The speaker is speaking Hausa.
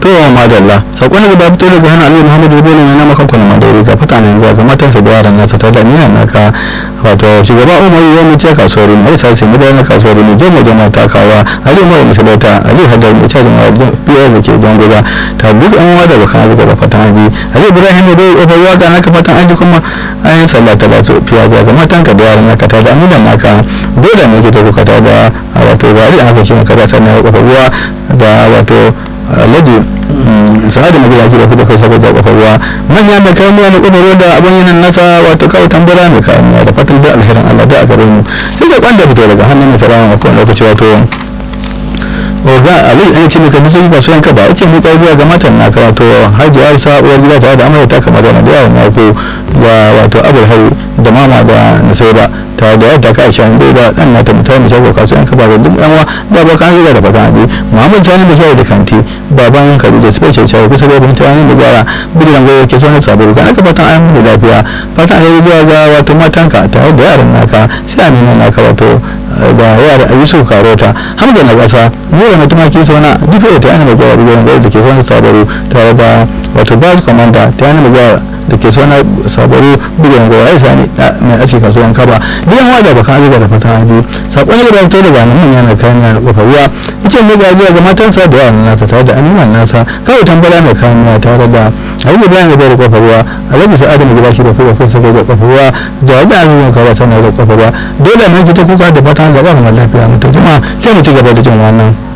to madalla sakon da fito daga hannun aliyu muhammadu bello ne na makan kwanan madari ga fata ne zuwa ga matansa da yaran nasa ta da nina naka wato shugaba umar ya mace kasuwar ne ai sai mu da na kasuwar ne jama jama ta kawa aliyu mai misalata aliyu hadar mai cajin wa biyar da ke jan guda ta duk an wada baka zuwa ga fatan aji aliyu ibrahim da bai kofar waka naka fatan aji kuma ayin sallah ta batu fiya zuwa ga matanka da yaran naka ta da amina naka dole ne ke da kuka ta da wato bari an saki maka da sannan kofar ruwa da wato alhaji sa'adu na gida gida kuma kai saboda kofar ruwa manya mai kayan ruwa na kofar ruwa da abin yanan nasa wato kawo tambara mai kayan ruwa da fatan da alherin allah da a gare mu sai da kwanda fito daga hannun mai sarama a kowane lokaci wato oga ali an ce maka duk ba su yanka ba ake muka biya ga matan na wato hajji aisha uwar gida tare da amurka ta kama da na da yawan mako da wato abul hari da mama da nasira ta da yadda ka aisha bai da dan nata mutane shago kasuwan ka ba da duk yan da ba kan zuwa da fata haji muhammad sani da shawo da kanti baban khadija special shawo kusa da bin tani da gara bidiran goyo ke sonar sabo kan aka fatan an da lafiya fatan ayi zuwa ga wato matanka tare da yaran naka sai a nuna naka wato da yara a yusuf karota har da na gasa nura na tumaki sauna duk da ta yana magana da goyon da ke sonar sabo tare da wato bas commander ta yana magana da ke sona sabaru bugun gowa ya sani mai ace kasuwan kaba biyan wa da baka zuba da fata haji sakon da fito daga nan manya na kayan yana kofa ruwa yace ne ga ga matansa da yawan nasa tare da animan nasa kawai tambala mai kayan yana tare da ayyuka bayan da da kofa ruwa alhaji sa'adu mai gida shi da kuma fasa da kofa ruwa da wanda an yi kawo tana da kofa ruwa dole ne ki ta kuka da fata da ba mu lafiya mutum jama'a sai mu ci gaba da jin wannan